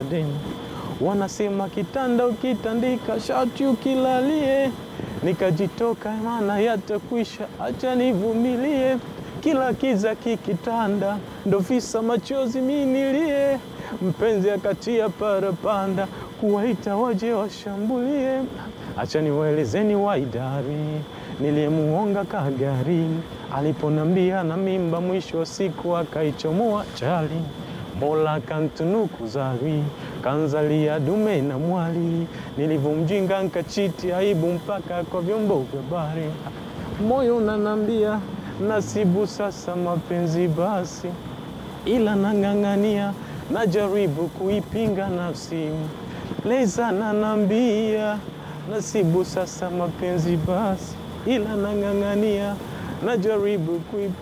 demu. Wanasema kitanda ukitandika, shati ukilalie. Nikajitoka maana yatakwisha, acha nivumilie. Kila kiza kikitanda, ndo visa machozi minilie. Mpenzi akatia parapanda, kuwaita waje washambulie. Acha niwaelezeni waidari niliyemuonga kagari, aliponambia na mimba, mwisho wa siku akaichomoa chali. Mola kantunuku zawi, kanzalia dume na mwali. Nilivyomjinga nkachiti aibu mpaka kwa vyombo vya habari. Moyo unanambia nasibu sasa mapenzi basi, ila nang'ang'ania, najaribu kuipinga nafsi. Leza nanambia nasibu sasa mapenzi basi, ila nang'ang'ania, najaribu kuipinga